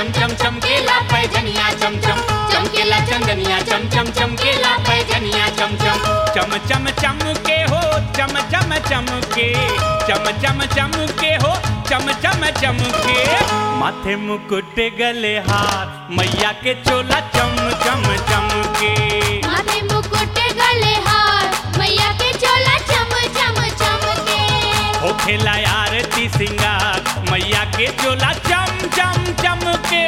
चम चम चमकेला पैजनिया चम चम चमकेला चंदनिया चम चम चमकेला पैजनिया चम चम चम चम चम के हो चम चम चम के चम चम चम के हो चम चम चम के माथे मुकुट गले हार मैया के चोला चम चम चम के माथे मुकुट गले हार मैया के चोला चम चम चमके हो खेला आरती सिंगार मैया के चोला चम चम चम के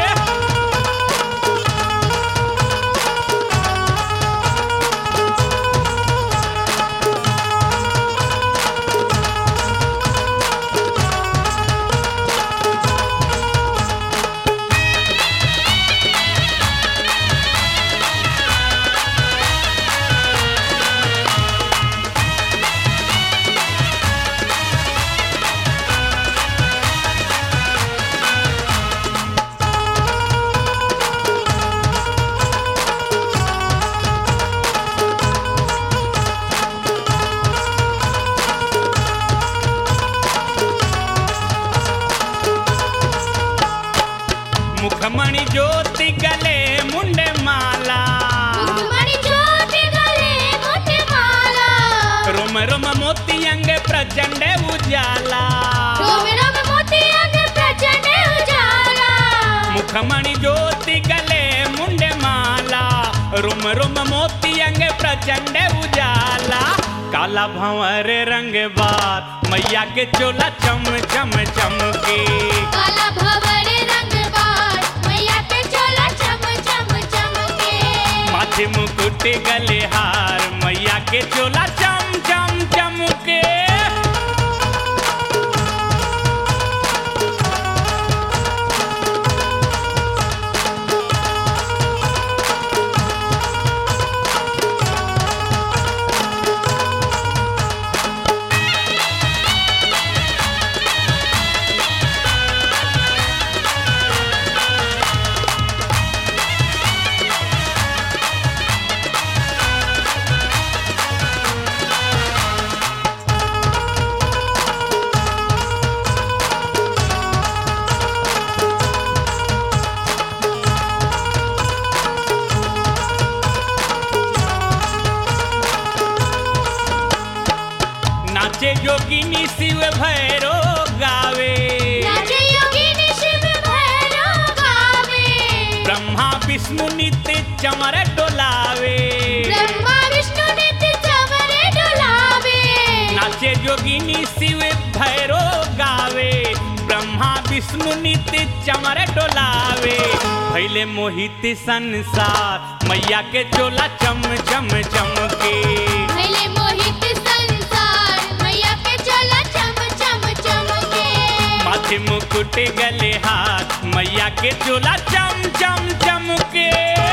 मुखमणि ज्योति गले मुंडे माला मणि ज्योति गले मोटे माला रोम रोम मोती अंग प्रचंड उजाला रोम रोम मोती अंग प्रचंड उजाला मुखमणि ज्योति गले मुंडे माला रुम रुम मोती अंग प्रचंड उजाला काला भंवर रंग बार मैया के चोला चम चम चम के काला भवर रंग बार मैया के चोला चम चम चमके माथे मुकुट गले हार मैया के चोला चम चम चम के नाचे जोगिनी शिव भैरो गावे नाचे योगिनी शिव भैरव गावे ब्रह्मा विष्णु नित्य चमर डोलावे ब्रह्मा विष्णु नित्य चवरे डुलावे नाचे जोगिनी शिव भैरो गावे ब्रह्मा विष्णु नित्य चमर डोलावे भैले मोहित संसार मैया के चोला चम चम चम के भैले मोहित संसार मैया के चोला चम चम चमके माथे मुकुट गले हाथ मैया के चोला चम चम चम के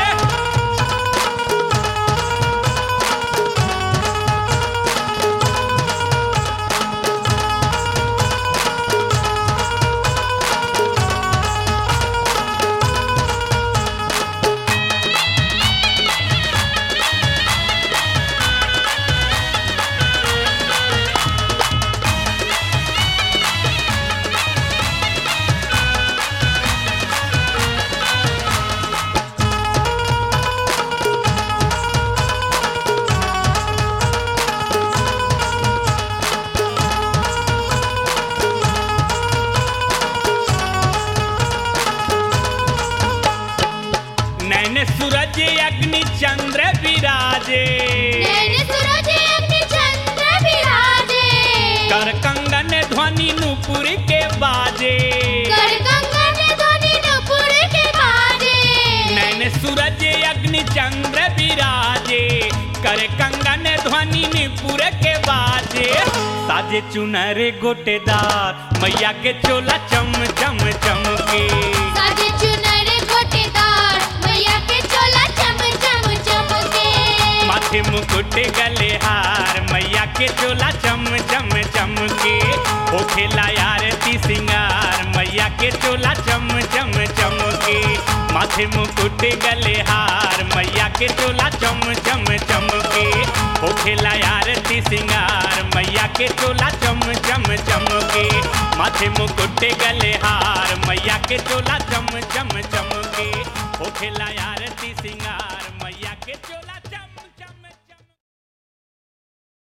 नैन सूरज अग्नि चंद्र विराजे नैन सूरज अग्नि चंद्र विराजे कर कंगन ध्वनि नुपुर के बाजे कर कंगन ध्वनि नुपुर के बाजे नैन सूरज अग्नि चंद्र विराजे कर कंगन ध्वनि निपुर के बाजे साजे चुनर गोटेदार मैया के चोला चम चम चम के साजे चुनर गोटेदार मैया के चोला चम चम चमके माथे मुकुट गले हार मैया के चोला चम चम चम के हो खेला आरती सिंगार मैया के चोला चम चम चम के माथे मुकुट गले हार मैया के चोला चम चम चम के हो खेला आरती सिंगार मैया के चोला चम चम चम के माथे मुकुट गले हार मैया के चोला चम चम चमके होखेला आरती